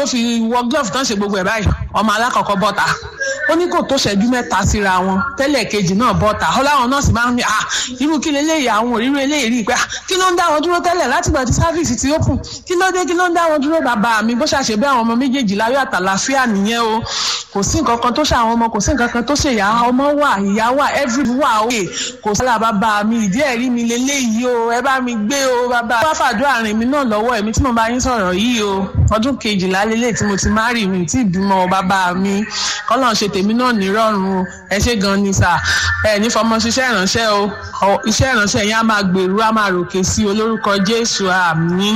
fi wọ glove tán ṣe gbogbo ẹ̀ báyìí ọmọ alákọ̀ọ́kọ́ bọ́ta ó ní kò tó ṣẹ́jú mẹ́ta síra wọn tẹ́lẹ̀ kejì náà bọ́ta ó láwọn nọ́ọ̀sì máa ń ní ah irú kí leléyìí àwọn òrírò eléyìí rí i pé ah kí ló ń dá wọn dúró tẹ́lẹ̀ láti gbà tí sáfíìsì ti open kí ló dé kí ló ń dá wọn dúró bàbá mi bó ṣàṣe bí àwọn ọmọ méjèèjì láyọ̀ àtàlàfíà nìyẹn o kò sí nǹkan kan tó ṣe àwọn ọmọ kò sí nǹkan kan tó ṣe ìyá ọmọ wà ìyá wà every wà òye kò sí àlà bàbá mi ìdí ẹ̀rí mi leléyìí o ẹ bá mi gbé o bàbá bá fàdúrà rìn mí náà lọ́wọ́ ẹ̀mí tí mo bá yín sọ̀rọ̀ yìí o ọdún kejìlá lélẹ̀ tí mo ti má rì mí tí ìbímọ bàbá mi kọ́lọ́n ṣe tèmi náà nírọ̀rùn o ẹ ṣé gan ni sà ẹ ní fọmọ ṣiṣẹ́ ìránṣẹ́ o iṣẹ́ ìránṣẹ́ yẹn á máa gbèrú á máa ròkè sí olórúkọ Jésù àmín.